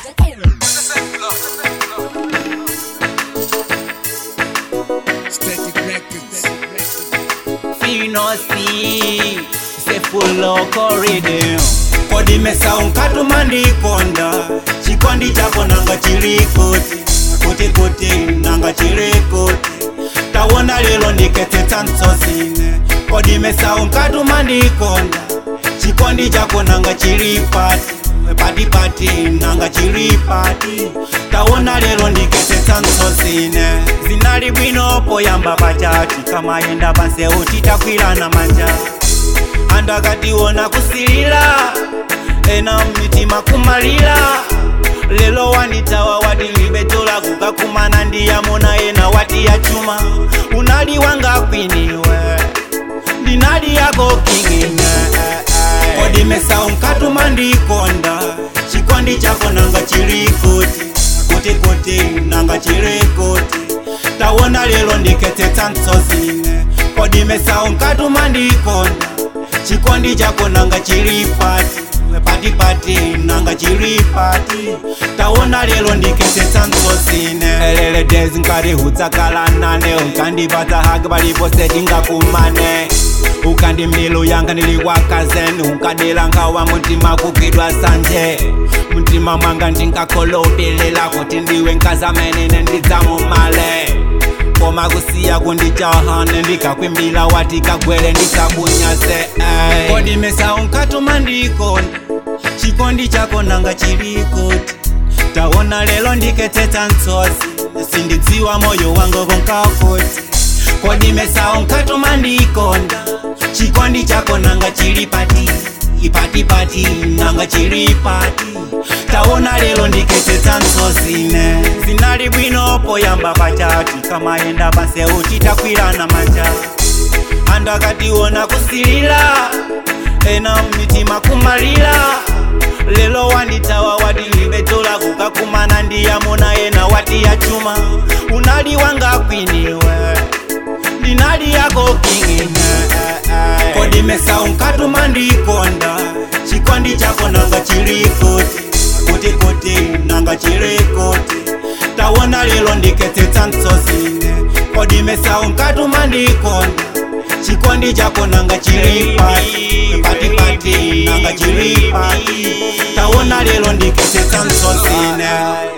Static Records. finosi sefuloko rhythm kodi mesa unkatuma ndikonda chikondi chako nanga chilikuti kuti kuti nanga chilikuti tawona lelo ndiketsetsa mtsosine kodi mesa unkatuma ndikonda chikondi chako nanga chilipati patipati nanga chilipati tawona lelo ndiketsetsa mtsosine zinali bwino poyamba pachati kamayenda panseu titakwirana manja anthu akationa kusilira ena mmitima kumalira lelo wanitawa watilibedola kukakumana ndiyamona ena wati yachuma unali wanga kwiniwe ndinali yako kingine kodi mesa unkatuma ndikonda chikondi chako nanga chilikuti kuti kuti nanga chilikuti tawona lelo ndiketsetsa mtsosine kodi mesa unkatuma ndikonda chikondi chako nanga chilipati patipati nanga chilipati tawona lelo ndiketsetsa mtsosine elele dezi nkati hutsakalanane unkandipatsa hake palipo setingakumane ukandi milu yanga niliwakazen unkadela nkawa mutima kugidwa sanje mutima mwanga ndinkakholopelela kuti ndiwe nkazamenene ndidzamumale koma kusiya kundichahane ndikakwimbila wati kagwele ndikakunyase kodi mesa unkatuma ndikonda chikondi chako nanga chilikuti tawona lelo ndiketsetsa mtsozi sindidziwa moyo wangu konkakuti kodi mesa unkatuma ndikonda chikondi chako nanga chilipati ipatipati nanga chilipati tawona lelo ndiketsetsa mtsosine zinali bwino poyamba pachati kamayenda panseu titakwirana manja anthu akationa kusilira ena mmitima kumalira lelo wanditawa watilibedola kukakumana ndiyamona ena wati yachuma unali wanga kwiniwe ndinali yako kingine kodi mesa unkatuma ndikonda chikondi chako nanga chilikuti kuti kuti nanga chilikuti tawona lelo ndiketsetsa mtsosine kodi mesa unkatuma ndikonda chikondi chako nanga chilipati patipati nanga chilipati tawona lelo ndiketsetsa mtsosine